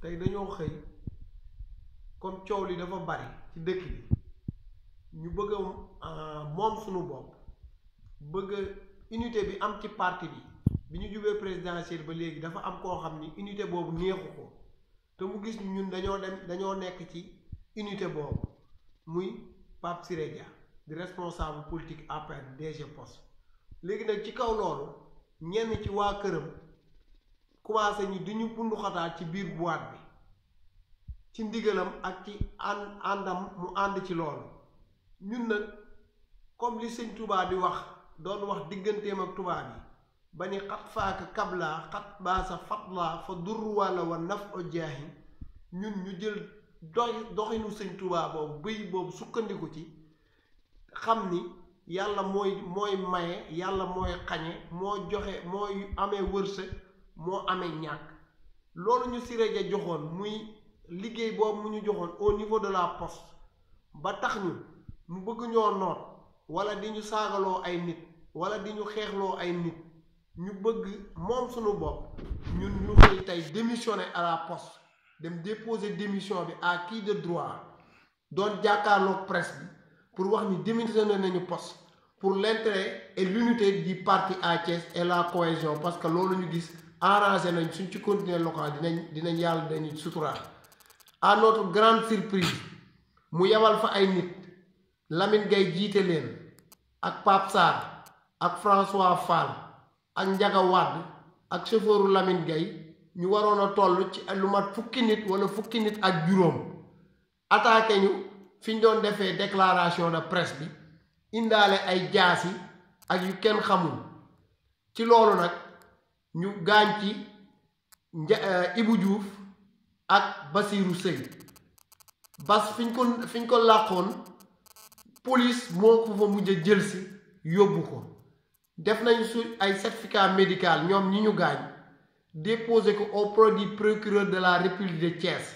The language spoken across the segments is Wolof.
tey dañoo xëy comme coow li dafa bari ci dëkk bi ñu bëgg a moom suñu bopp bëgg unité bi am ci parti bi bi ñu jubee présidentielle ba léegi dafa am koo xam ni unité boobu neexu ko te mu gis ñun dañoo dem dañoo nekk ci unité boobu muy Pape Siré Dia di responsable politique APR DG Poste léegi nag ci kaw loolu ñenn ci waa këram commencé ñi di ñu bundu xataal ci biir boîte bi ci ndigalam ak ci ànd àndam mu ànd ci loolu ñun nag comme li sëñ Touba di wax doon wax digganteem ak tubaab yi ba ni xat faaka kabla xat baasa fatla fa dur walla wa naf o jaahi ñun ñu jël dox doxinu sëñ Touba boobu bëy boobu sukkandiku ci xam ni yàlla mooy mooy maye yàlla mooy xañe moo joxe mooy amee wërsëg moo amee ñàkk loolu ñu Siré Dia joxoon muy liggéey boobu mu ñu joxoon au niveau de la poste ba tax ñu mu bëgg ñoo noot wala di ñu saagaloo ay nit wala di ñu xeexloo ay nit ñu bëgg moom suñu bopp ñun ñu xëy tey démissionner à la poste dem déposer démission bi à qui de droit doon jàkkaarloog presse bi pour wax ni démissionné nañu poste pour l'intérêt et l'unité du parti à Thiès et la cohésion parce que loolu ñu gis arrangé nañ suñ ci continuer local dinañ dinañ yàlla dañuy suturaal à notre grande surprise mu yebal fa ay nit Lamine Gaye jiite leen ak Pape Sarr ak François Fall ak Ndiaga Wade ak chauffeuru Lamine Gaye ñu waroon a toll ci lu mat fukki nit wala fukki nit ak juróom attaqué ñu fi ñu doon defee déclaration de presse bi indaale ay jaasi ak yu kenn xamul ci loolu nag ñu gaañ ci nja Ibou Diouf ak Basirou Seye bas fi ñu ko fi ñu ko làqoon police moo ko fa mujj a jël si yóbbu ko def nañ su ay certificat médical ñoom ñi ñu gaañ déposé ko auprès du procureur de la République de Thiès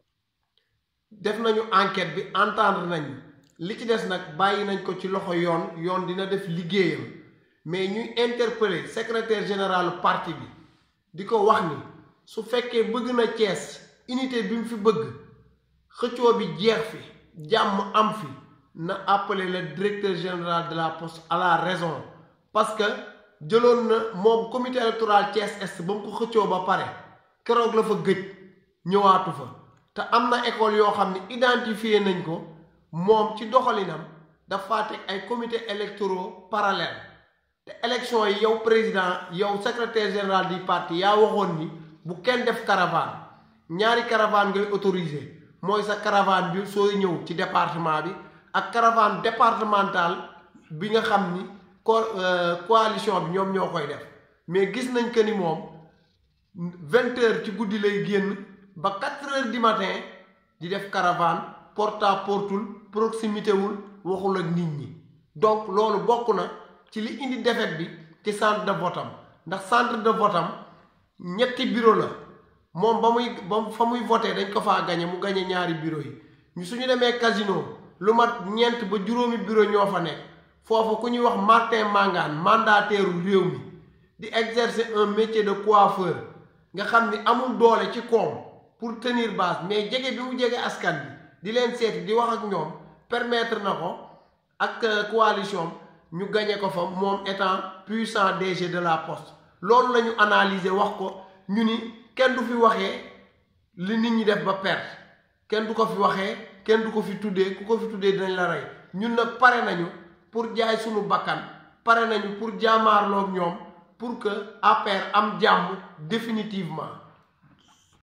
def nañu enquête bi entendre nañu li ci des nag bàyyi nañ ko ci loxo yoon yoon dina def liggéeyam mais ñuy interpeller secrétaire général parti bi di ko wax ni su fekkee bëgg na Thiès unité bi mu fi bëgg xëccoo bi jeex fi jàmm am fi na appeler le directeur général de la poste à la raison parce que jëloon na moom comité électoral Thiès Est ba mu ko xëccoo ba pare keroog la fa gëj ñëwaatu fa te am na école yoo xam ne identifié nañ ko moom ci doxalinam dafa teg ay comité électoraux parallèle te élection yi yow président yow secrétaire général du parti yaa waxoon ni bu kenn def caravane ñaari caravane ngay autorisé mooy sa caravane bi sooy ñëw ci département bi ak caravane départementale bi nga xam ni co coalition bi ñoom ñoo koy def mais gis nañ que ni moom vingt heures ci guddi lay génn ba quatre heures du matin di def caravane porte à portul proximité wul waxul ak nit ñi donc loolu bokk na ci li indi défaite bi ci centre de vote am ndax centre de vote am ñetti bureau la moom ba muy ba fa muy voté dañ ko faa gañe mu gañe ñaari bureau yi ñu suñu demee casino lu mat ñeent ba juróomi bureau ñoo fa nekk foofu ku ñuy wax Martin Mangane mandataire réew mi di exercer un métier de coiffeur nga xam ni amul doole ci koom pour tenir base mais jege bi mu jege askan bi di leen seeti di wax ak ñoom permettre na ko ak coalition ñu gañe ko fa moom étant puissant DG de la poste loolu la ñu analyser wax ko ñu ni kenn du fi waxee li nit ñi def ba perte kenn du ko fi waxee kenn du ko fi tuddee ku ko fi tuddee dinañ la rey ñun nag pare nañu pour jaay suñu bakkan pare nañu pour jaamaarloog ñoom pour que APR am jàmm définitivement